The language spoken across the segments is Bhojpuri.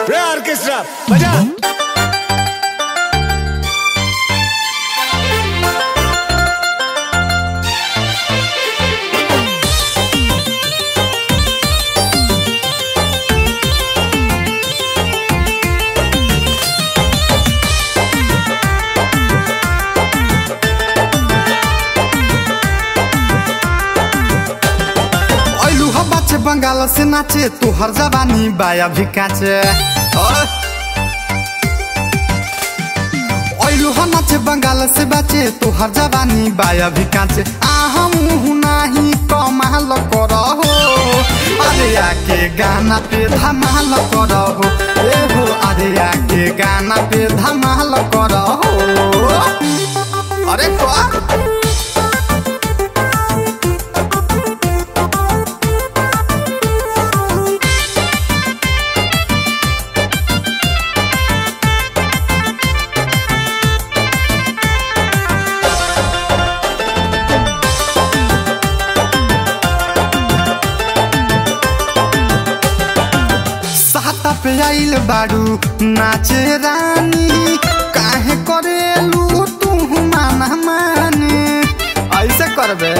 रे ऑर्केस्ट्रा बजा ऐलू ह बाचे बंगाल से नाचे तोहर जवानी बाया भी काचे ऐलू ह नाचे बंगाल से बाचे तोहर जवानी बाया भी काचे आहा मुँह नाही कमाल कर हो अरे आके गाना पे धमाल कर हो ए हो अरे आके गाना पे धमाल कर हो अरे का साता पे आइल बारू नाचे रानी काहे करेलू तू माना माने ऐसे करबे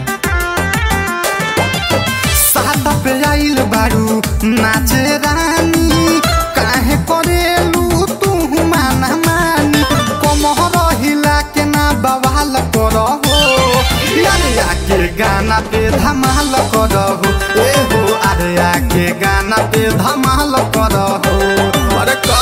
साता पे आइल बारू नाचे रानी काहे करेलू तू माना मानी कमहर हिला के ना बवाल करहो यारे आके गाना पे धमाल करहो ए हो अरे आके गाना पे धमाल करहो अरे का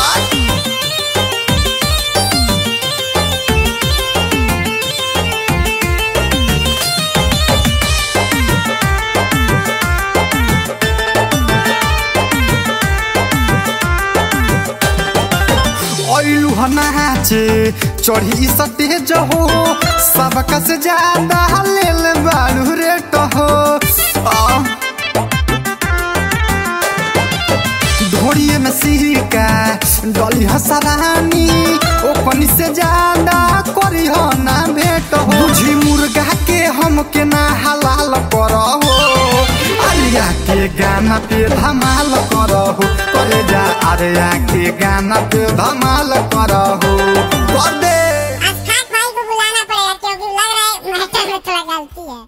ऐलू ह नाचे चढ़ी सतेज हो सबका से ज्यादा लेल बारू रेट हो आ, ढोड़िए में सिरका डली हसरानी ओपनी से ज्यादा करी हो ना भेट हो बुझी मुर्गा के हम के ना हलाल करो अलिया के गाना पे धमाल करो करे जा अरे के गाना पे धमाल करो